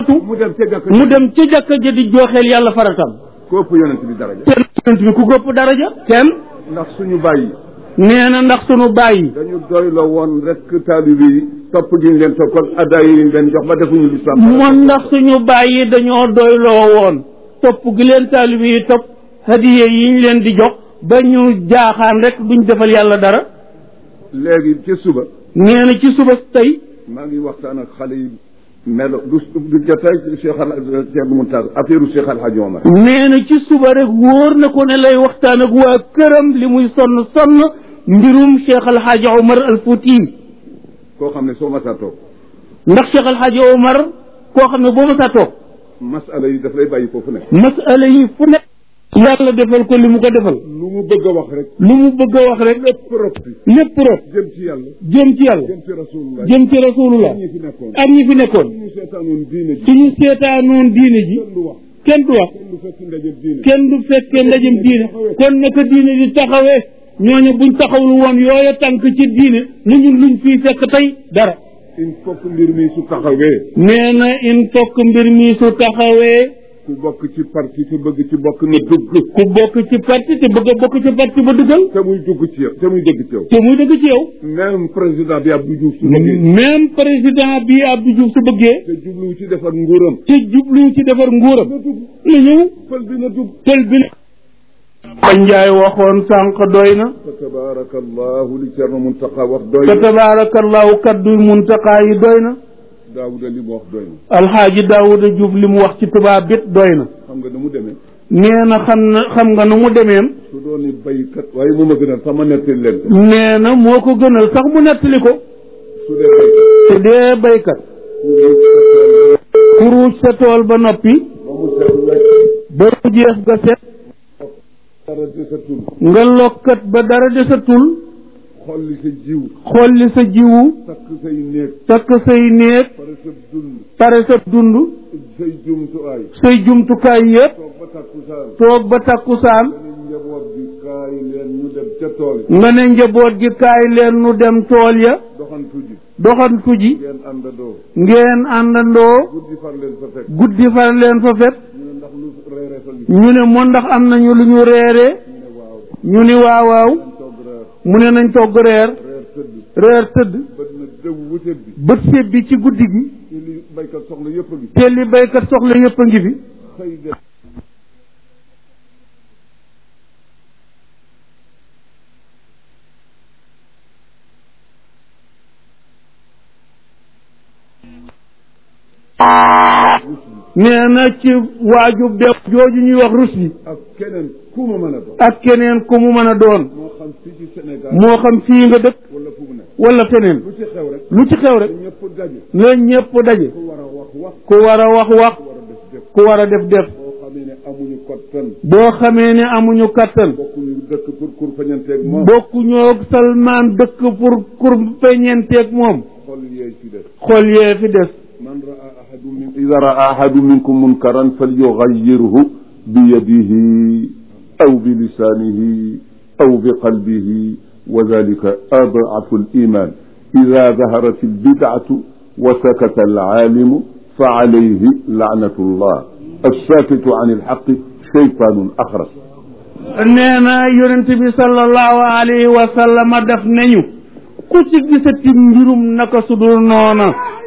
wattu mu dem ca jàkk mu dem ci jàkka ja di jooxeel yàlla faratam ko ëpp yonent bi daraja kenn yonent bi ku gópp daraja kenn ndax suñu bàyyi nee na ndax sunu bàyyi dañu doyloo woon rek taalibe yi topp gi ñu leen topp ak addaay yi ñu leen jox ba defuñu lislaam moom ndax suñu bàyyi dañoo doyloo woon topp gi leen taalibe yi topp hadiye yi ñu leen di jox ba ñu jaaxaan rek duñ defal yàlla dara léegi ci suba nee na ci suba tey maa ngi waxtaan ak xale yi melo du du jotaay Cheikh al Cheikh Mountakha affaire Cheikh Al Hadj Omar nee na ci suba rek wóor na ko ne lay waxtaan ak waa këram li muy sonn sonn mbirum Cheikh Al Hadj Omar Al Fouti koo xam ne soo masaa toog ndax Cheikh Al Hadj Omar koo xam ne boo ma saa toog masala yi daf lay bàyyi foofu nekk masala yi fu nekk yàlla defal ko li mu ko defal lu mu bëgg a wax rek lu mu bëgg a wax rek lépp rop bi lépp rek jëm ci yàlla jëm ci yàlla jëm ci rasulullah jëm ci rasulullah ñi fi nekkoon ak ñi fi nekkoon ñu seetaanoon diine ji suñu seetaanoon diine ji kenn du wax kenn du wax kenn du fekk ndaje diine kenn du fekkee ndajem diine kon naka diine di taxawee ñooñu buñ taxawul woon yooya tànk ci diine lu ñun luñ fii fekk tey dara il faut que mbir mi su taxawee nee na il faut que mbir mi su taxawee ku bokk ci parti te bëgg ci bokk na dugg ku bokk ci parti te bëgg a bokk ci parti ba dugal te muy dugg ci yow te muy dëgg ci yow te muy dëgg ci yow même président bi Abdou Diouf su bëggee même président bi Abdou Diouf su bëggee te jubluwu ci defar nguuram te jublu ci defar nguuram na dugg la ñëw pël bi na dugg pël bi ko njaay waxoon sànq doy na fa tabaraka allahu li Cerno Muntaqa wax doy te na tabaarakallahu kaddu muntaqaa yi doy na Daawuda li mu wax doy na alxaaji daawuda juuf li mu wax ci tubaab bit doy na xam nga nu mu demee nee na xam na xam nga nu mu demeem su doon ni baykat waaye mu ma gënal sama nettali leen ko nee na moo ko gënal sax mu nettali ko su dee baykat te dee baykat ku kuruuj sa tool ba noppi ba mu set wecc ba mu jeex ga set dara desatul nga lokkat ba dara desatul xolli sa jiw xolli sa jiwu takk say néeg takk say néeg pare sa dund pare sa dund say jumtuwaay say jumtukaay yépp toog ba takkusaan toog ba takkusaan dañuy njaboot bi kaay leen ñu dem ca tool yi nga ne njaboot gi kaay leen nu dem tool ya doxantu ji doxantu ji ngeen àndandoo ngeen àndandoo guddi far leen fa fekk guddi far leen fa fet ñu ne ndax lu reere fa li ñu ne moo ndax am nañu lu ñu reeree ñu ne waaw ñu ni waaw waaw dañ toog reer mu ne nañ togg reer reer tëdd reer tëdd bët na dëw wutet bi bët séb bi ci guddi gi ci li baykat soxla yëpp a ngi te li baykat soxla yépp a ngi fi xëy dem nee na ci waaju bew jooju ñuy wax rus bi ak keneen ku ma mën a doon ak keneen ku mu mën a doon moo xam fii ci Sénégal moo xam fii nga dëkk wala fu mu nekk wala feneen lu ci xew rek lu ci xew rek ñëpp daje la ñépp daje ku war a wax wax ku war a wax wax ku war a def def ku war a def def boo xamee ne amuñu kottan boo xamee ne amuñu kattan bokkuñu dëkk pour kur fañanteeg moom bokkuñoo Salmaan dëkk pour kur peñenteeg moom xol yeey ci def xool yee fi des man raa ahadu min ida raa ahadu minkum munkaran falyughayyirhu bi yadihi aw bi lisanihi aw bi qalbihi wa dhalika ad'afu al-iman ida dhaharat al-bid'atu wa sakata al-alimu fa alayhi la'natu llah as-sakitu an al-haqqi shaytanun akhras nee na yonent bi sallallahu alayhi wa sallam def nañu ku ci gisati mbirum naka sudul noona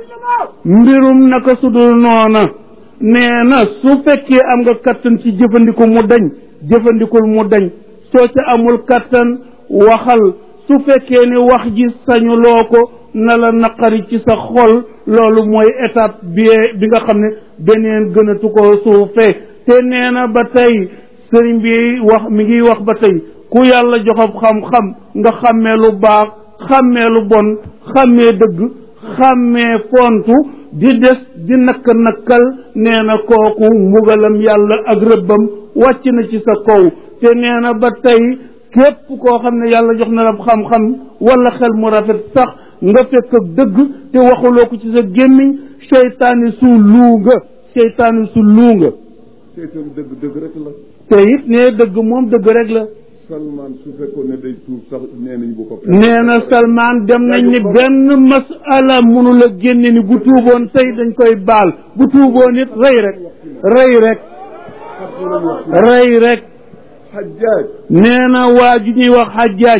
mbirum naka sudul noona nee na su fekkee am nga kattan ci jëfandiku mu dañ jëfandikul mu dañ soo ca amul kattan waxal su fekkee ne wax ji sañuloo ko na la naqari ci sa xol loolu mooy étape bi bi nga xam ne beneen gënatu ko suufee te nee na ba tey sëriñ bi wax mi ngi wax ba tey ku yàlla joxob xam-xam nga xàmmee lu baax xàmmee lu bon xàmmee dëgg xàmmee fontu di des di nakk nakkal nee na kooku mbugalam yàlla ak rëbbam wàcc na ci sa kaw te nee na ba tey képp koo xam ne yàlla jox na la xam-xam wala xel mu rafet sax nga fekk ak dëgg te waxuloo ko ci sa gémmiñ seytaani su luu nga seytaani su luu nga seetam dëgg dëgg rek la te it ne dëgg moom dëgg rek la Salman su fekkoon ne day tuub sax nee nañ bu ko nee na Salman dem nañ ni benn masala mënu la génne ni bu tuuboon tey dañ koy baal bu tuuboon it rey rek rey rek rey rek Hajjaaj nee na waa ju ñuy wax xajjaaj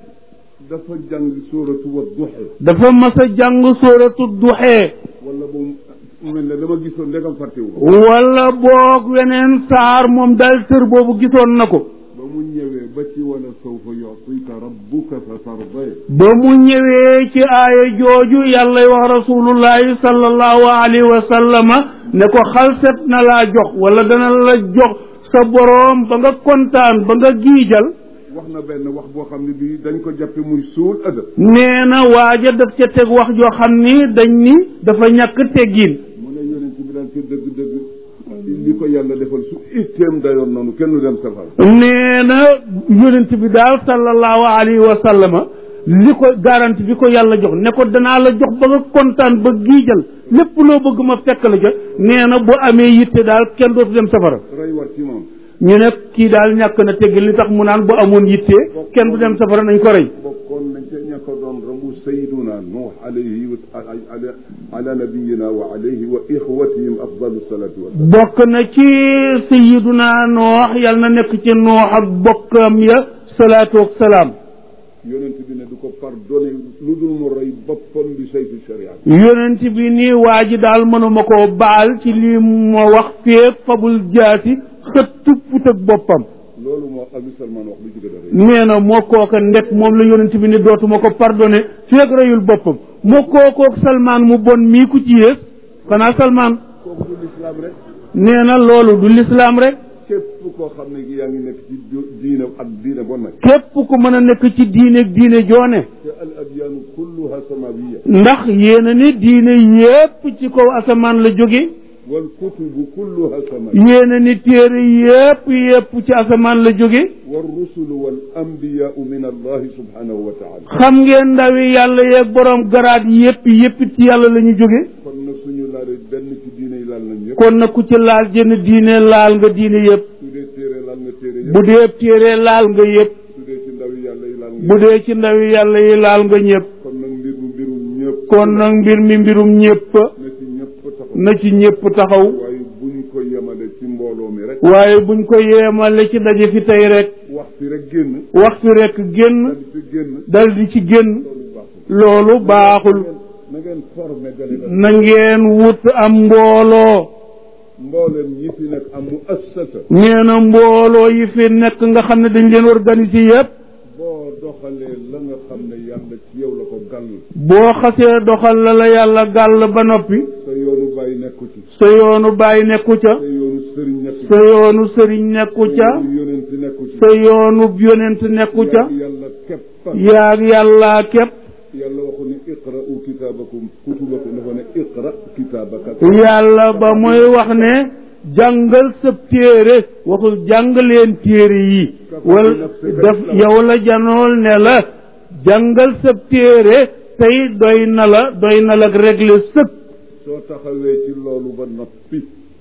dafa jàng sóoratu wa duxe dafa mas a jàng sóoratu duxee wala boobu mu mel ne dama gisoon ndegam fàttewu wala boog weneen saar moom daal tër boobu gisoon na ko ba mu ñëwee ba ci wala sawfa yutika rabbuka fa tarday ba mu ñëwee ci aaya jooju yàlla wax rasulullahi sallallahu alayhi wa sallama ne ko xalset na laa jox wala dana la jox sa boroom ba nga kontaan ba nga giijal wax na benn wax boo xam ne bii dañ ko jàppe muy suul adab nee na waaja daf ca teg wax joo xam ni dañ ni dafa ñàkk teggiin mu ne yonent bi daal ci dëgg-dëgg li ko yàlla defal su itteem dayoon noonu kenn du dem safara nee na yonent bi daal sallallahu alayhi wa sallama li ko garanti bi ko yàlla jox ne ko danaa la jox ba nga kontaan ba giijal lépp loo bëgg ma fekk la ca nee na bu amee yitte daal kenn dootu dem safara rey war ci moom ñu ne kii daal ñàkk na tegg li tax mu naan bu amoon yitte kenn du dem safara nañ ko rey bokkoon nañ ca ña ko doon rambu sayiduna nuux alayhi wa ala ala nabiyina wa alayhi wa ixwatihim afdalu salatu wasalam bokk na ci sayiduna noox yal na nekk ci noox ak bokkam ya salaatu ak salaam yonent bi ne du ko pardonné lu dul mu rey boppam bi saytu sharia yonent bi nii waa ji daal mënuma koo baal ci lii moo wax féeg fabul jaasi xëttu put ak boppam loolu moo Abi Salman wax lu ci gën a rëy nee na moo kooka ndek moom la yonent bi ni dootuma ko pardonné féeg reyul boppam moo kookook salmaan mu bon mii ku ci yées xanaa salmaan kooku du lislaam rek nee na loolu du lislaam rek képp koo xam ne yaa ngi nekk ci diine ak diine bon nag képp ku mën a nekk ci diine diine joone te al adyaanu kulluha samawiya ndax yéena ni diine yépp ci kaw asamaan la jóge wal kutubu kulluha samawiya yéena ni téere yépp yépp ci asamaan la jóge wal rusulu wal anbiyaau min allahi subhanahu wa taala xam ngeen ndawi yàlla yeeg boroom garaat yépp yépp ci yàlla la ñu jóge kon nag suñu laalee benn ci diine yi laal nañ yëpp kon nag ku ci laal jënn diine laal nga diine yépp su dee téere laal nga téere yëpp bu dee téere laal nga yépp su dee ci ndaw yi yàlla yi laal nga bu dee ci ndawi yàlla yi laal nga ñépp kon nag mbir mu mbirum ñëpp kon nag mbir mi mbirum ñépp na ci ñëpp taxaw na ci ñépp taxaw waaye buñ ko yemale ci mbooloo mi rek waaye buñ ko yeemale ci daje fi tey rek wax fi rek génn waxtu rek génn dal fi génn dal di ci génn loolu baaxul loolu baaxul na ngeen formé délégation na ngeen wut am mbooloo mbooleem ñi fi nekk am mu assasa nee na mbooloo yi fi nekk nga xam ne dañ leen organiser yépp boo doxalee la nga xam ne yàlla ci yow la ko gàll boo xasee doxal la la yàlla gàll ba noppi sa yoonu bàyyi nekku ci sa yoonu bàyyi nekku ca sa yoonu sëriñ nekku sa yoonu sëriñ nekku ci ca sa yoonu yonent nekku ci sa yoonu yonent nekku ca yaag yàlla képp yaag yàlla képp yàlla waxu ne iqra'u kitaabakum kutubakum dafa ne iqra kitaabaka yàlla ba muy wax ne jàngal sab téere waxul jàng leen téere yi wala daf yow la janool ne la jàngal sab téere tey doy na la doy na la régler sëpp soo taxawee ci loolu ba noppi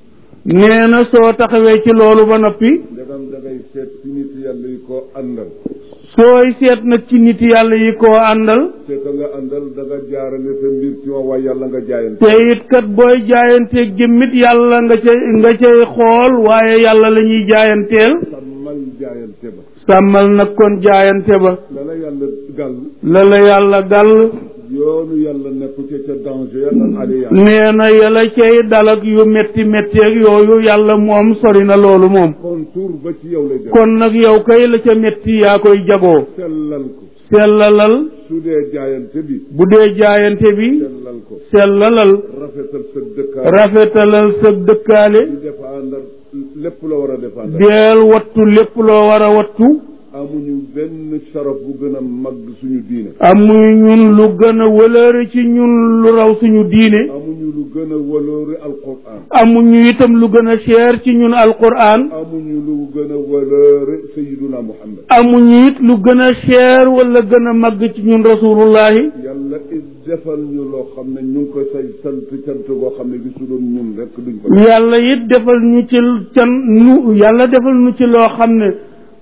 nee na soo taxawee ci loolu ba noppi ndegam dangay seet ci nit yàlla yi koo àndal sooy seet nag ci nit yàlla yi koo àndal te ka nga àndal da nga jaarale sa mbir ci moom waaye yàlla nga jaayante te it kat booy jaayanteeg jëmmit yàlla nga ca nga cay xool waaye yàlla la ñuy jaayanteel sàmmal jaayante ba sàmmal nag kon jaayante ba la la yàlla gàll la la yàlla gàll yoonu yàlla nekku ca ca danger yàlla ale yàlla nee na yàlla cay dalak yu metti metti ak yooyu yàlla moom sori na loolu moom contour ba ci yow lay def kon nag yow kay la ca metti yaa koy jagoo sellal ko sellalal su dee jaayante bi bu dee jaayante bi sellal ko sellalal rafetal sa dëkkaar rafetalal sa dëkkaale di défendre lépp la war a défendre deel wattu lépp loo war a wattu amuñu benn sharaf bu gën a mag suñu diine amuy ñun lu gën a wëlëre ci ñun lu raw suñu diine amuñu lu gën a waloore alquran amuñu itam lu gën a cher ci ñun alquran amuñu lu gën a waloore sayiduna muhammad amuñu it lu gën a cher wala gën a màgg ci ñun rasulullahi yàlla it defal ñu loo xam ne ñu ngi ko say sant cant goo xam ne bi su doon ñun rek duñ ko yàlla it defal ñu ci can nu yàlla defal ñu ci loo xam ne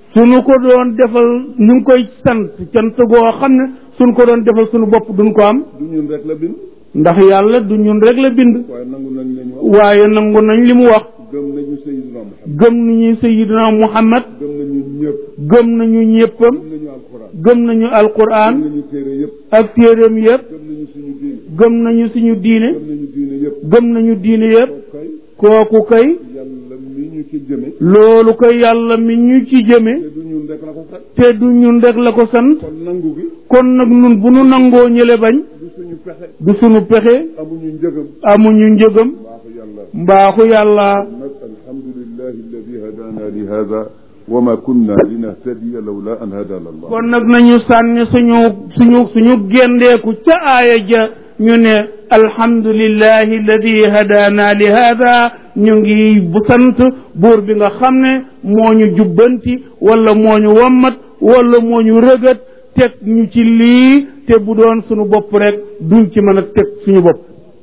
suñu ko doon defal ñu ngi koy sant cant goo xam ne suñu ko doon defal suñu bopp duñ ko am du ñun rek la bind ndax yàlla du ñun rek la bind waaye nangu nañ lañu wax waaye nangu nañ li mu wax gëm nañu Seydina Muhammad gëm nañu sayidina muhammad gëm nañu ñëpp gëm nañu ñéppam gëm nañu alxuraan gëm nañu alquran gëm nañu téere yëpp ak téeréem yépp gëm nañu suñu diine gëm nañu suñu diine gëm nañu diine yëpp gëm nañu diine yépp kooku kay kooku kay yàlla mi ñu ci jëme loolu ko yàlla mi ñu ci jëme te du ñun rek la ko sax te du ñun rek la ko sant kon nangu gi kon nag nun bu nu nangoo ñële bañ du suñu pexe du sunu pexe amuñu njëgam amuñu njëgam baaxu yàlla mbaaxu yàlla nag alhamdulillahi alladi hadana li hada wa ma kunna linahtadiya lawla an hadana allah kon nag nañu sànni suñu suñu suñu géndeeku ca aaya ja ñu ne alhamdulillahi alladi hadaana li hada ñu ngi bu sant buur bi nga xam ne moo ñu jubbanti wala moo ñu wammat wala moo ñu rëgët teg ñu ci lii te bu doon suñu bopp rek duñ ci mën a teg suñu bopp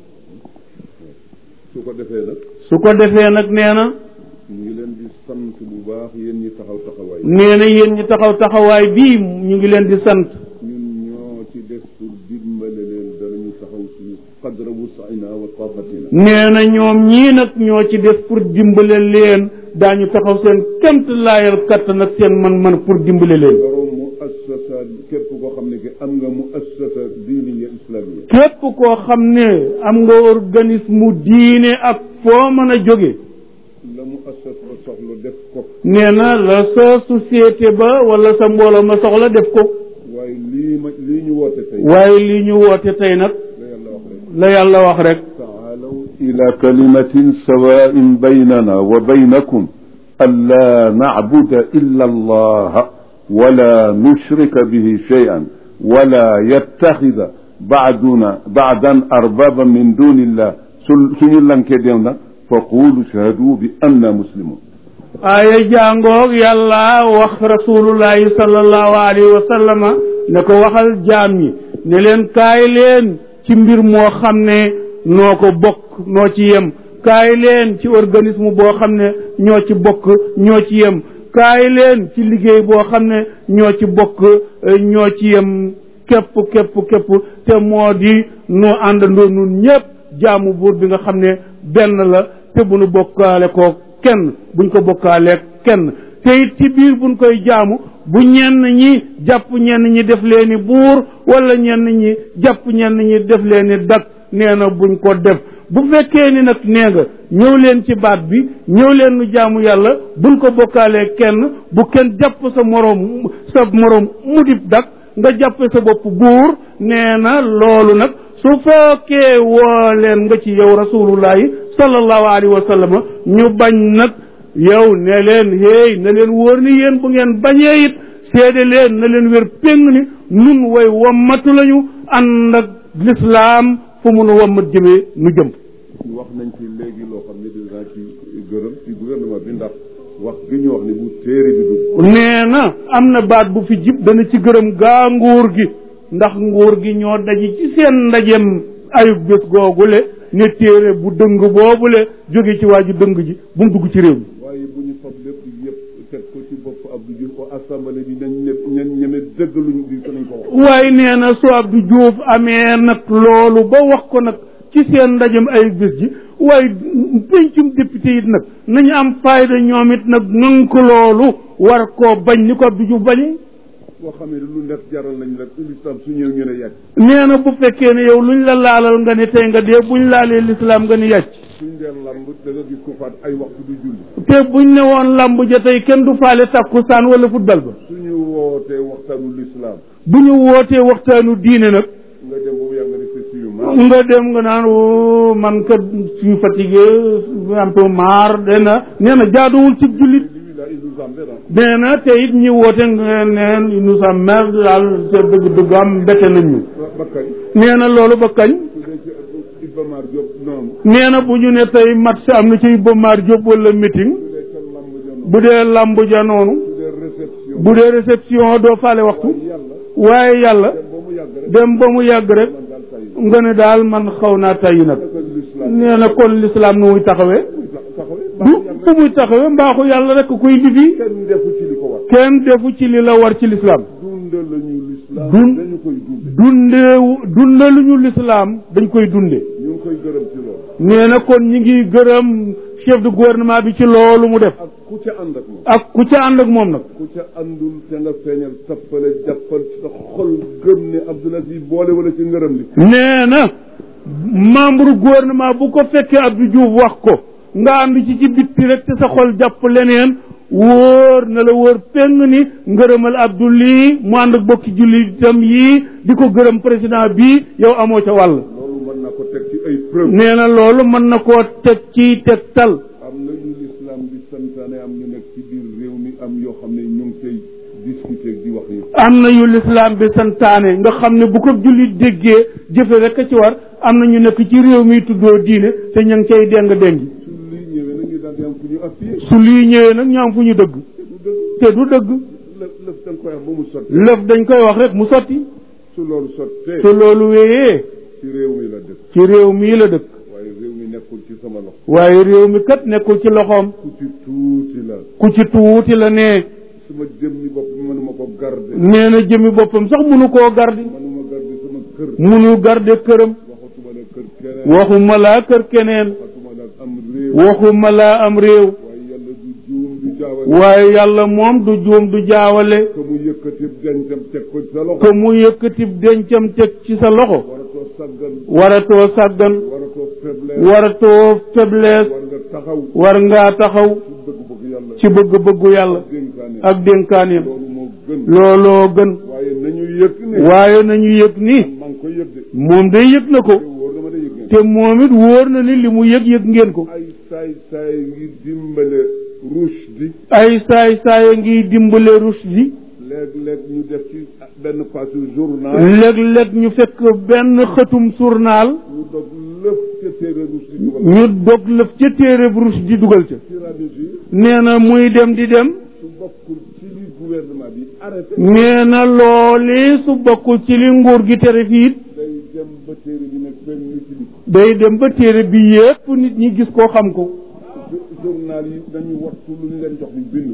su ko defee nag su ko defee nag nee na ñu ngi leen di sant bu baax yéen ñi taxaw taxawaay nee na yéen ñi taxaw taxawaay bii ñu ngi leen di sant ñun ñoo ci des pour dimbale leen danañu taxaw suñu qadra wus'ina wa taqatina nee na ñoom ñii nag ñoo ci des pour dimbale leen daañu taxaw seen kemt laayal kattan ak seen man-man pour dimbale leen borom mu assasa képp koo xam ne que am nga mu assasa diiniya islamia képp koo xam ne am nga organisme diine ak foo mën a jóge la mu assas ba soxla def ko nee na la sa société ba wala sa mbooloo ma soxla def ko waaye lii ma lii ñu woote tey waaye li ñu woote tey nag la yàlla wax rek la yàlla wax rek taalaw ila kalimatin sawain baynana wa baynakum ألا نعبد إلا الله ولا نشرك به شيئا ولا يتخذ بعدنا بعدا أربابا من دون الله سنين لن كديونا فقولوا شهدوا بأننا مسلمون aaya jàngoog yàlla wax rasulullahi sallallahu alayhi wa sallama ne ko waxal jaam ñi ne leen kaay leen ci mbir moo xam ne noo ko bokk noo ci yem kaay leen ci organisme boo xam ne ñoo ci bokk ñoo ci yem kaay leen ci liggéey boo xam ne ñoo ci bokk ñoo ci yem képp képp képp te moo di nu àndandoo nun ñépp jaamu buur bi nga xam ne benn la te bu nu bokkaale ko kenn buñ ko bokkaalee kenn te it ci biir buñ koy jaamu bu ñenn ñi jàpp ñenn ñi def leeni buur wala ñenn ñi jàpp ñenn ñi def leeni dak nee na buñ ko def bu fekkee ni nag nee nga ñëw leen ci baat bi ñëw leen nu jaamu yàlla buñ ko bokkaalee kenn bu kenn jàpp sa moroom sa moroom mu dib dak nga jàppe sa bopp buur nee na loolu nag su fekkee woo leen nga ci yow rasulullahi sallallahu alayhi wa sallam ñu bañ nag yow ne leen héey na leen wóor ni yéen bu ngeen bañee it seede leen na leen wér péng ni nun way wommatu lañu ànd ak lislaam fu mu nu wommat jëmee nu jëm wax nañ ci léegi loo xam ne dinaa ci gërëm ci gouvernement bi ndax wax gi ñu wax ne bu téere bi dugg nee na am na baat bu fi jib dana ci gërëm gaa nguur gi ndax nguur gi ñoo daji ci seen ndajem ayub bés googule ne téere bu dëng boobule jóge ci waa ju dëng ji bu mu dugg ci réew mi waaye bu ñu fab lépp yëpp teg ko ci bopp Abdou Diouf ko assemblée bi nañ ne ñen ñeme dëgg luñ di ko nañ ko wax waaye nee na su Abdou Diouf amee nag loolu ba wax ko nag ci seen ndajem ayub bés ji waaye pencum député it nag nañu am fayda ñoom it nag nank loolu war koo bañ ni ko Abdou Diouf bañee boo xamee ne lu nekk jaral nañ rek l'islam su ñëw ñu ne yàcc nee na bu fekkee ne yow luñ la laalal nga ne tey nga dee buñ laalee lislaam nga ni yàcc suñ dee lamb da nga gis ko faat ay waxtu du julli te buñ ne woon lamb ja tey kenn du faale takkusaan wala football ba suñu wootee waxtaanu l'islam bu ñu wootee waxtaanu diine nag nga dem boobu yaa nga ne c'est sûr nga dem nga naan woo man kat suis fatigué un peu marre dena nee na jaaduwul ci jullit lui là il nous emmerde nee na te it ñi woote nga neen nous sommes merde daal te dëgg dëgg am mbette nañ ñu ba kañ nee na loolu ba kañ su dee ci Iba Mar Diop noonu nee na bu ñu ne tey match am na ci Iba Mar Diop wala meeting su dee ca lamb ja noonu bu dee lamb ja noonu su dee réception bu dee réception doo faale waxtu yàlla waaye yàlla dem ba mu yàgg rek dem ba mu yàgg rek man daal tay nga ne daal man xaw naa tayyi nag naka l'islam nee na kon lislaam nu muy taxawee taxawee du baax fu muy taxawee mbaaxu yàlla rek kuy lifi kenn defu ci li ko war kenn defu ci li la war ci lislaam dunde lañu lislaam Dun- dañu koy dunde dundeewu dundaluñu lislaam dañ koy dunde ñu ngi koy gërëm ci loolu nee na kon ñi ngi gërëm chef de gouvernement bi ci loolu mu def ak ku ca ànd ak moom ak ku ca ànd ak moom nag ku ca àndul te nga feeñal tappale jàppal ci sa xol gëm ne Abdoul Aziz boole wala ci ngërëm li nee na membre gouvernement bu ko fekkee Abdou Diouf wax ko nga ànd ci ci bitti rek te sa xol jàpp leneen wóor na la wóor peng ni ngërëmal Abdou lii mu ànd ak bokki julli itam yii di ko gërëm président bii yow amoo ca wàll loolu mën naa ko teg ci ay preuve nee na loolu mën na koo teg ci tegtal am na yu lislaam bi santaane am ñu nekk ci biir réew mi am yoo xam ne ñu ngi koy discuter di wax yi am na yu lislaam bi santaane nga xam ne bu ko jullit déggee jëfe rek a ci war am na ñu nekk ci réew mi tuddoo diine te ña ngi cay déng déngi su lii ñëwee nag ñu daal di am fu ñu appuyé su lii ñëwee nag ñu am fu ñu dëgg te du dëgg te du dëgg lëf lëf da nga koy wax ba mu sotti lëf dañ koy wax rek mu sotti su loolu sottee te loolu wéyee ci réew mi la dëkk ci réew mii la dëkk waaye réew mi nekkul ci sama loxo waaye réew mi kat nekkul ci loxoom ku ci tuuti la ku ci tuuti la ne suma jëmmi bopp mënuma ko garde nee na jëmi boppam sax munu koo gardi mënuma garde sama kër munu garde këram waxatuma la kër keneen waxuma laa kër keneen waxatuma la am réew waxuma laa am réew waaye yàlla du juum du jaawale waaye yàlla moom du juum du jaawale que mu yëkkati dencam teg ko ci sa loxo que mu yëkkati dencam teg ci sa loxo waratoo saggan waratoo sàggan waratoo faiblesse waratoo faiblesse war nga taxaw war ngaa taxaw ci bëgg-bëgg yàlla ci bëgg-bëggu yàlla dénkaane ak dénkaaneem loolu moo gën looloo gën waaye nañu yëg ne waaye nañu yëg ni maa ngi koy yëg de moom day yëg na ko te wóor dama day yëg ne te moom it wóor na ni li mu yëg yëg ngeen ko ay saay saay ngir dimbale rushdi ay saay saaya ngi dimbale Rushdie léeg-léeg ñu def ci benn page journal léeg-léeg ñu fekk benn xëtum journal ñu dog lëf ca téere rushdi dugal ñu dog lëf ca téere Rushdie dugal ca tiramisu yi nee na muy dem di dem su bokkul ci li gouvernement bi arrêté nee na looli su bokkul ci li nguur gi tere fii it day dem ba téere bi nag benn ñu ci di day dem ba téere bi yépp nit ñi gis koo xam ko journal yi dañu wattu lu ñu leen jox ñu bind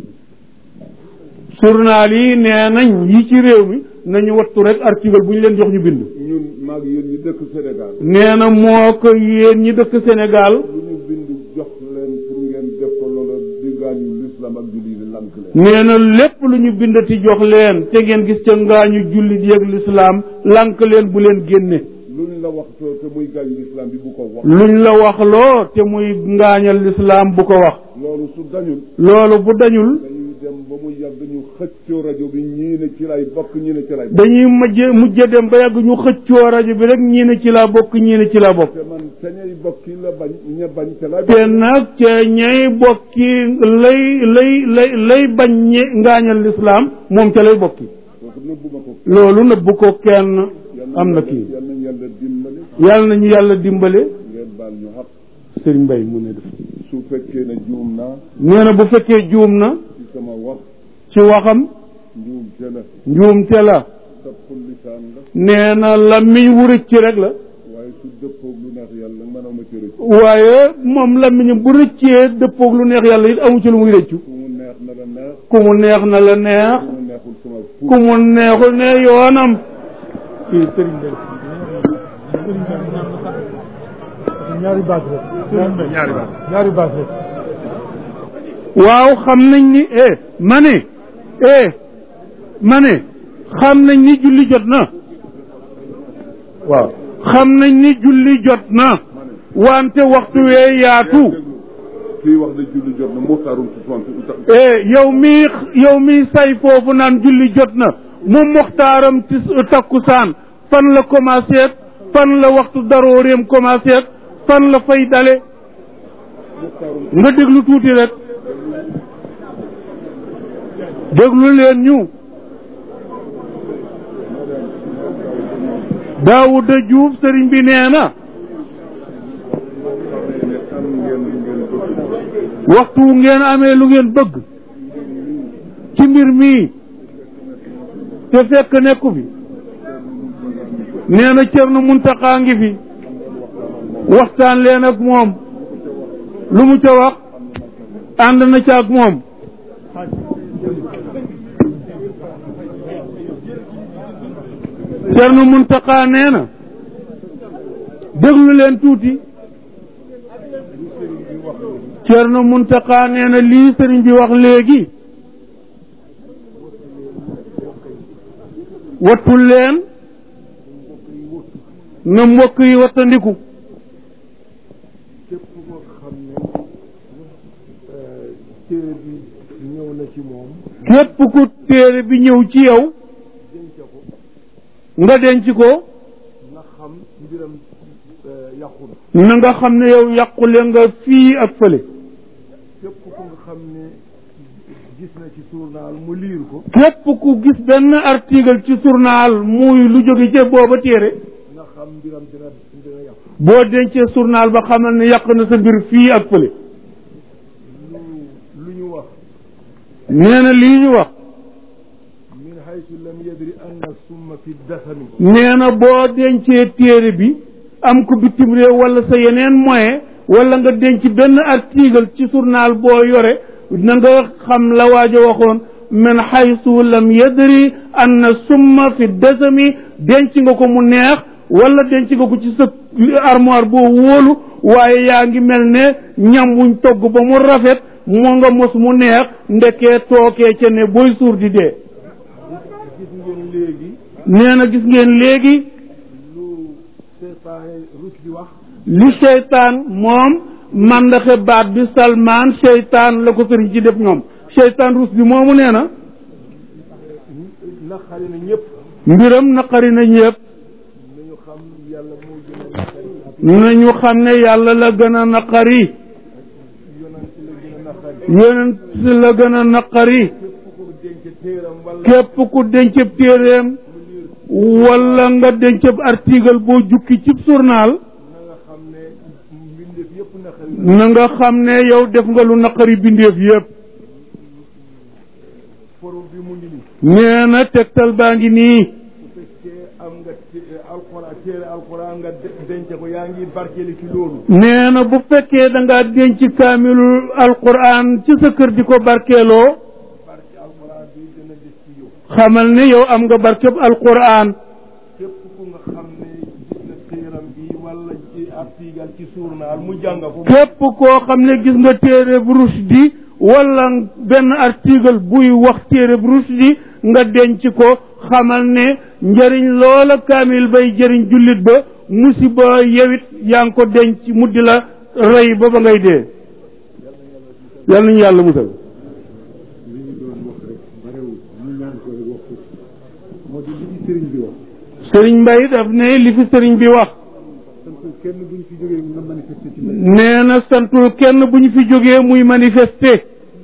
journal yi nee nañ yi ci réew mi nañu wattu rek article bu ñu leen jox ñu bind ñun maag yéen ñi dëkk Sénégal nee na moo ko yéen ñi dëkk Sénégal lu ñu bind jox leen pour ngeen def ko loola digaañu l'islam ak julli yi lank leen nee na lépp lu ñu bindati jox leen te ngeen gis ca ngaañu jullit yeeg lislaam lànk leen bu leen génne luñ la wax te te muy gaañu l'islam bi bu ko wax luñ la wax loo te muy ngaañal lislaam bu ko wax loolu su dañul loolu bu dañul dañuy dem ba mu yàgg ñu xëccoo rajo bi ñii ne ci lay bokk ñii ne ci lay bokk dañuy mujje mujje dem ba yàgg ñu xëccoo rajo bi rek ñii ne ci laa bokk ñii ne ci laa bokk te man te ñay bokki la bañ ña bañ te lay te nag ca ñay bokki lay lay lay lay bañ ñe ngaañal lislaam moom ca lay bokki donc nëbbuma ko loolu nëbbu ko kenn am na kii yal nañ yàlla dimbali yàlla nañu yàlla dimbale ngeen baal ñu xaq sëriñ Mbay mu ne def su fekkee ne juum naa nee na bu fekkee juum na ci sama wax ci waxam njuum te la njuumte la tappul lisaan la nee na làmmiñ wu rëcc rek la waaye su dëppoog lu neex yàlla mënama ci rëcc waaye moom làmmiñam bu rëccee dëppoog lu neex yàlla it amu ci lu muy rëccu ku mu neex na la neex ku mu neex na la neex ku mu neexul sama fu ku mu neexul ne yoonam kii sëriñ Mbay ñaari baat rek. ñaari baat. ñaari baat rek. waaw xam nañ ni eh ma ne eh ma ne xam nañ ni julli jot na waaw xam nañ ni julli jot na wante waxtu wee yaatu kii wax ne julli jot na muxtaarum ci soixante eh yow mi yow mi say foofu naan julli jot na moom moxtaaram ci takkusaan fan la commencé fan la waxtu darooreem commencé fan la fay dale nga déglu tuuti rek déglu leen ñu Daawuda Juuf sëriñ bi nee na am ngeen lu ngeen bëgg waxtu wu ngeen amee lu ngeen bëgg ci mbir mii te fekk nekku fi nee na Cerno Muntaxa ngi fi waxtaan leen ak moom lu mu ca wax ànd na ca ak moom Cerno Muntaqa nee na déglu leen tuuti Cerno Muntaqa nee na lii sëriñ bi wax léegi wattul leen na mbokk yi wattandiku képp koo xam ne téere bi ñëw na ci moom képp ku téere bi ñëw ci yow denc ko nga denc ko na xam mbiram yàqul na nga xam ne yow yàqule nga fii ak fële képp ku nga xam ne gis na ci journal mu liir ko képp ku gis benn article ci journal muy lu jóge ci booba téere na xam mbiram dina dina yàqu boo dencee journal ba xamal ne yàq na sa mbir fii ak fële lu lu ñu wax nee na lii ñu wax min haytu lam yadri anna summa fi dasami nee na boo dencee téere bi am ko bitim réew wala sa yeneen moyen wala nga denc benn article ci journal boo yore na nga xam la waajo waxoon min haysu lam yadri anna summa fi dasami denc nga ko mu neex wala denc nga ko ci sa armoire boo wóolu waaye yaa ngi mel ne ñam wuñ togg ba mu rafet moo nga mos mu neex ndekee tookee ca ne booy suur di dee gis ngeen léegi nee na gis ngeen léegi lu seetaane rus di wax li seytaan moom mandaxe baat bi salmaan seytaan la ko sëriñ ci def ñoom seytaan rus bi moomu nee na naqari na ñëpp mbiram naqari na ñëpp nañu xam yàlla moo gën a naqari nañu xam ne yàlla la gën a naqari yonent la gën a naqari yonent la gën a naqari képp ko denc téeram wala képp ku dencëb téeréem wala nga dencëb article boo jukki cib journal na nga xam ne mbindeef yëpp naqari na na nga xam ne yow def nga lu naqari bindeef yépp forum bi mu ngi nii nee na tegtal baa ngi nii bu fekkee am nga té- alxuraan téere alxuraan nga de- denc ko yaa ngi barkeeli ci loolu nee na bu fekkee da ngaa denc kaamilu alquran ci sa kër di ko barkeeloo barke alxuraan bi dina des ci yow xamal ne yow am nga barkeb alquran képp ku nga xam ne gis na téeram bi wala ci article ci journal mu jàng ko képp koo xam ne gis nga téere bu Rushdie wala benn article buy wax téere bu Rushdie nga denc ko xamal ne njëriñ loola kaamil bay jëriñ jullit ba musiba yewit yaa ngi ko denc mu di la rey ba ba ngay dee yal nañu yàlla musal li ñu doon wax rek barewul ñu ñaan ko rek wax ko moo di li ci sëriñ bi wax sëriñ Mbay daf ne li fi sëriñ bi wax sant kenn buñ fi jógee nga manifester ci mbedd nee na santul kenn bu ñu fi jógee muy manifester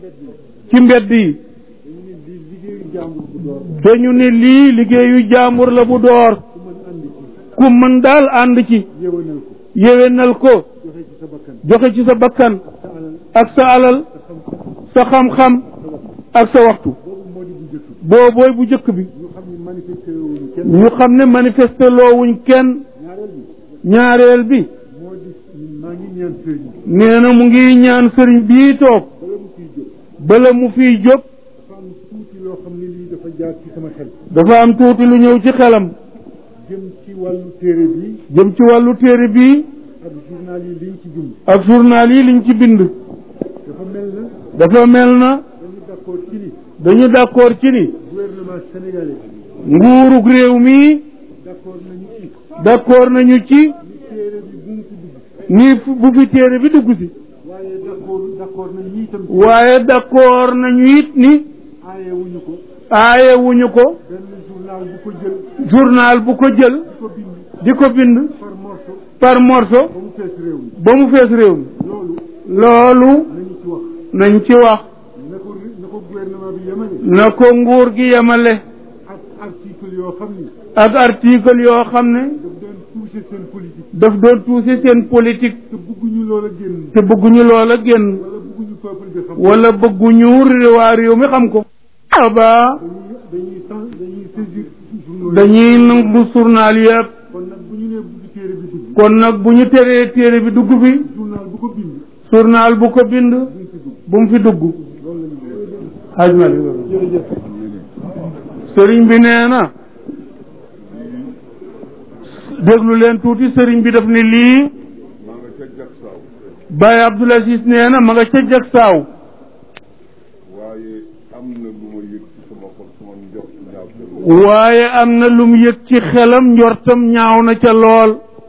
ci mbedd yi dañu ne lii liggéeyu jàmbur bu door dañu ne lii liggéeyu jaambur la bu door ku mën andi ci ku mën daal ànd ci yéwénal ko yéwénal ko joxe ci sa bakkan joxe ci sa bakkan sa alal ak sa alal sa xam sa xam-xam ak sa waxtu boobu moo di bu njëkk boobooy bu njëkk bi ñu xam ne manifester wuñu kenn ñu xam ne manifester loowuñ kenn ñaareel bi ñaareel bi moo di maa ngi ñaan sëriñ nee na mu ngi ñaan sëriñ bii toog bala mu fiy jóg bala mu fiy jóg dafa am tuuti loo xam ne lii dafa jaar ci sama xel dafa am tuuti lu ñëw ci xelam jëm ci wàllu téere bi jëm ci wàllu téere bii ak journal yi liñ ci bind ak journal yi liñ ci bind dafa mel na dafa mel na dañu d'accord ci ni dañu d'accord ci ni gouvernement sénégalais nguurug réew mi d'accord nañu ci d'accord nañu ci ni téere bi bu mu ci dugg ni fu- bu fi téere bi dugg si waaye d'accord d'accord nañu itam waaye d'accord nañu it ni aaye wuñu ko aaye wuñu ko benn journal bu ko jël journal bu ko jël di ko bind di ko bind par morceau par morceau ba mu fees réew mi ba mu fees réew mi loolu loolu nañu ci wax nañ ci wax na ko na ko gouvernement bi yemale na ko nguur gi yemale ak article yoo xam ni ak article yoo xam ne daf doon toucher seen politique daf doon toucher seen politique te bëgguñu loola génn te bëgguñu loola génn wala bëgguñu peuple bi xam wala bëgguñu waa réew mi xam ko aba dañuy dañuy san dañuy saisir journaux yi dañuy nangu journal yëpp kon nag bu ñu nee bugg téere bi dugg kon nag bu ñu teree téere bi dugg fi journal bu ko bind journal bu ko bind duñ fi dugg bu mu fi dugg loolu la ñu xaj ma jërëjëf sëriñ bi nee na déglu leen tuuti sëriñ bi daf ne lii maa nga ca jag saaw Baye Abdoul Aziz nee na ma nga ca jag saaw waaye am na lu ma yëg ci sama xol sama njort ñaaw te lool waaye am na lu mu yëg ci xelam njortam ñaaw na ca lool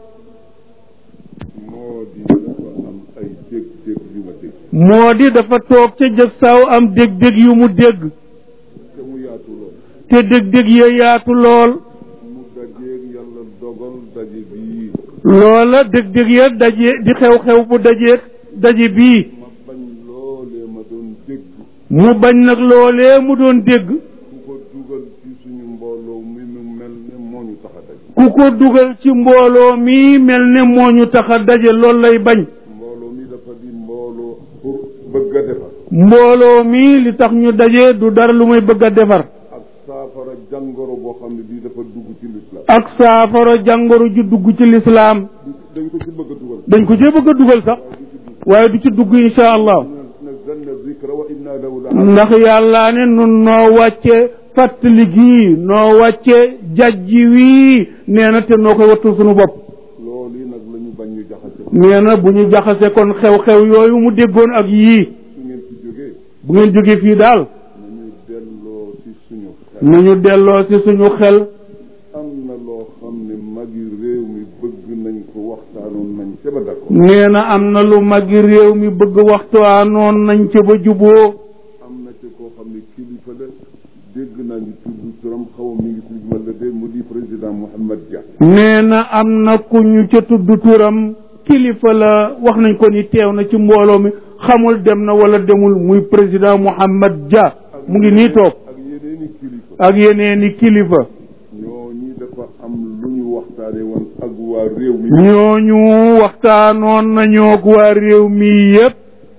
moo di dafa am ay dégg-dégg yu ma dégg moo di dafa toog ca jag saaw am dég-dég yu mu dégg te mu yaatu lool te dég-dég ya yaatu lool mu dajeeg yàlla dogal daje bii loola dég-dég ya daje di xew-xew bu dajeeg daje bii ma bañ loolee ma doon dégg mu bañ nag loolee mu doon dégg ku ko dugal ci suñu mbooloo mi mu mel ne moo ñu tax a daje ku ko dugal ci mbooloo mi mel ne moo ñu tax a daje loolu lay bañ mbooloo mi dafa di mbooloo pour bëgg a defar mbooloo mi li tax ñu daje du dara lu may bëgg a defar ak saafara jàngoro boo xam ne bii dafa dugg ci lislaam ak saafara jàngoro ju dugg ci lislaam dañ ko ci bëgg a dugal dañ ko cee bëgg a dugal sax waaye du ci dugg insha allah nazzalna zikra wa inna lahu la ndax yàlla ne nun noo wàcce fàttali gii noo wàcce jajji wii nee na te noo koy wattu suñu bopp loolu yi nag la ñu bañ ñu jaxase nee na bu ñu jaxase kon xew-xew yooyu mu déggoon ak yii su ngeen ci jógee bu ngeen jógee fii daal nañu delloo ci suñu xel nañu delloo ci suñu xel am na loo xam ne magi réew mi bëgg nañ ko waxtaanoon nañ ca ba d'accord nee na am na lu magi réew mi bëgg waxtaanoon nañ ca ba juboo am na ca koo xam ne kilifa la dégg naa ñu tudd turam xaw ma mi ngi tudd wala de mu di président Mouhamed Dia nee na am na ku ñu ca tudd turam kilifa la wax nañ ko ni teew na ci mbooloo mi xamul dem na wala demul muy président Mouhamed Dia mu ngi nii toog ak yeneeni kilifa ak yeneeni kilifa ñoo ñi dafa am lu ñu waxtaane woon ak waa réew mi ñooñu waxtaanoon nañoo ak waa réew mi yépp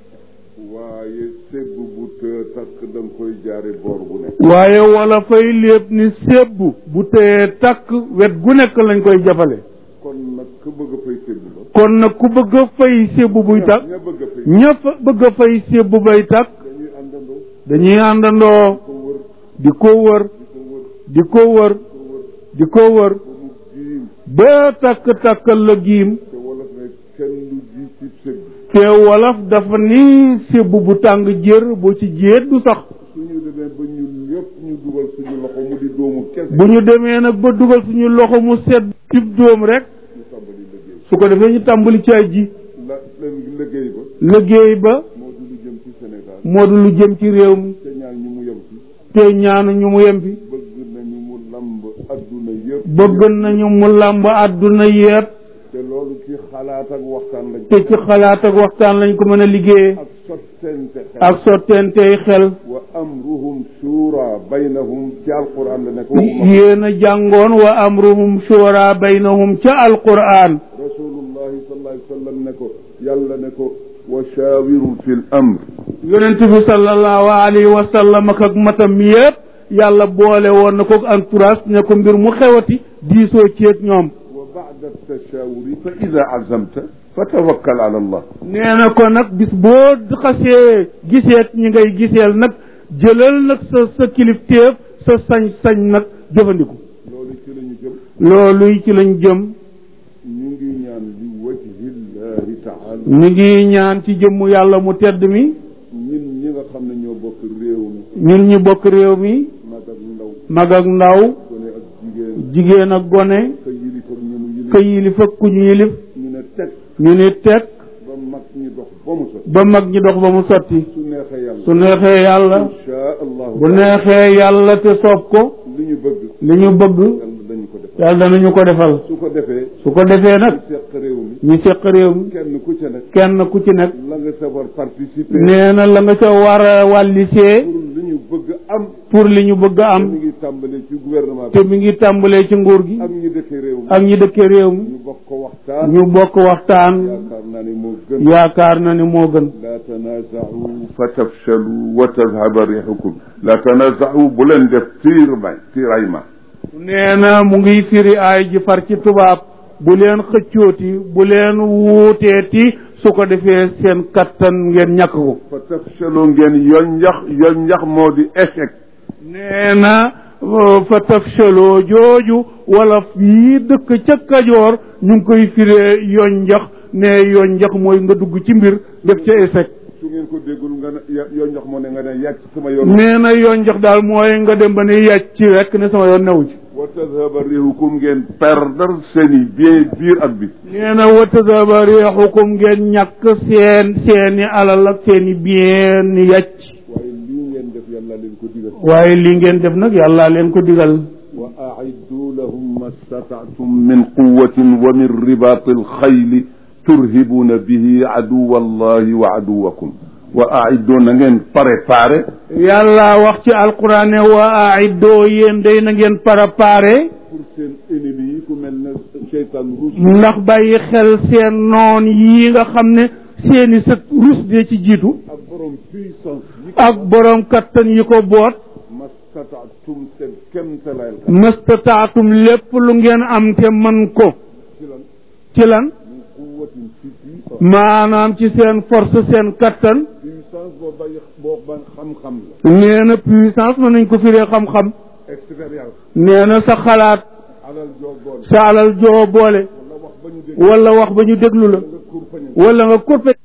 waaye segg bu të takk da nga koy jaare boor bu nekk waaye wala fay lépp ni sébb bu tëyee takk wet gu nekk lañ koy jafale kon nag ku bëgg a fay segg ba kon nag ku bëgg a fay sébb buy takk ña bëgg a fay ña fa bëgg a fay sébb bay takk dañuy àndandoo dañuy àndandoo ko wër di ko wër di ko wër di ko wër ko wër di ko wër ba mu giim ba takk takkal la giim te wolof ne kenn lu ji ci segg te wolof dafa ni sébb bu tàng jër boo ci jéet du sax suñu demee ba ñun ñëpp ñu dugal suñu loxo mu di doomu kese bu ñu demee nag ba dugal suñu loxo mu sedd cib dóom rek ñu tàmbali liggéey su ko defee ñu tàmbali caay ji la leen liggéey ba liggéey ba moo di lu jëm ci Sénégal moo du lu jëm ci réew mi te ñaan ñu mu yem ci te ñaanu ñu mu yem fi bëgg nañu mu lamb adduna yëpp bëgg nañu mu làmb àdduna yépp te loolu ci xalaat ak waxtaan lañ te ci xalaat ak waxtaan lañ ko mën a liggéeyee ak sottente xel ak sotteentey xel wa amruhum shura baynahum ci alquran la nekk waxuma yéen a jàngoon wa amruhum shura baynahum ca alquran rasulullahi sallallahu alayhi wa sallam ne ko yàlla ne ko wa shaawirhum fi l amr yonent bi sallallahu alayhi wa sallam ak ak matam yépp yàlla boole woon na ko entourage ne ko mbir mu xewati diisoo ceeg ñoom wa ba'da tashawuri fa ida azamta fa tawakkal ala allah nee na ko nag bis boo xasee giseet ñi ngay giseel nag jëlal nag sa sa kilifteef sa sañ-sañ nag jëfandiku loolu ci la ñu jëm loolu ci lañ jëm ñu ngi ñaan li wajhillahi taala ñu ngi ñaan ci jëmmu yàlla mu tedd mi ñun ñi nga xam ne ñoo bokk réew mi ñun ñi bokk réew mi mag ak ndaw mag ak ndaw gone ak jigéen jigéen ak gone ka yilif ak ñu mu yilif ka yilif ak ku ñu yilif ñu ne teg ñu ni teg ba mag ñi dox ba mu sot ba mag ñi dox ba mu sotti su neexee yàlla su neexee yàlla insha allahu bu neexee yàlla te soob ko li ñu bëgg li ñu bëgg yàlla dañu ko defal yàlla danañu ko defal su ko defee su ko defee nag ñu seq réew mi ñu seq réew mi kenn ku ca nekk kenn ku ci nekk la nga safar participer nee na la nga ca war a wàllisee pour li ñu bëgg am pour li ñu bëgg a am mi ngi tàmbalee ci gouvernement te bi mi ngi tàmbalee ci nguur gi ak ñi dëkkee réew mi ak ñi dëkkee réew mi ñu bokk ko waxtaan ñu bokk waxtaan yaakaar naa ne moo gën yaakaar na ni moo gën laa tanaaza'u fa tafshalu wa tadhaba rihukum laa tanaaza'u bu leen def tiir bay tiiray ma nee na mu ngi firi ay ji far ci tubaab bu leen xëccooti bu leen wuuteeti su ko defee seen kattan ngeen ñàkk ko fa tafshalu ngeen yonjax yonjax moo di échec nee na fa tafshaloo jooju wala yii dëkk ca kajoor ñu ngi koy firee yonjax ne yonjax mooy nga dugg ci mbir def ca échec su ngeen ko déggul nga ne yoo njox moo ne nga ne yàcc sama yoon nee na yonjax daal mooy nga dem ba ne yàcc rek ne sama yoon newu ci wa tadhaba rihukum ngeen perdre seen i bien biir ak bi nee na wa tadaba riixukum ngeen ñàkk seen seeni alal ak seeni bien ni yàcc waaye lii ngeen def yàlla leen ko digal waaye li ngeen def nag yàlla leen ko digal wa aiddu lahum ma stataatum min quwatin wa min ribaati alxayli turhibuuna bihi aduwa allahi wa aduwakum wa aiddu na ngeen préparé yàlla wax ci alquran ne wa aiddoo yéen day na ngeen préparé pour seen ennemi yi ku mel ne cheytaan ruus ndax bàyyi xel seen noon yi nga xam ne seeni sët rus de ci jiitu ak borom puissance yi ak borom kattan yi ko boot ma stataatum seen kemtalayal ka mastataatum lépp lu ngeen am te man ko ci lan ci lan min quwatin ci puissance maanaam ci seen force seen kattan puissance boo bàyyi boo ba xam-xam la nee na puissance mën nañ ko firee xam-xam expérience nee na sa xalaat alal joo boole sa alal joo boole wala wax ba ñu dégg wala wax ba ñu déglu la nga kurpañe wala nga kurpe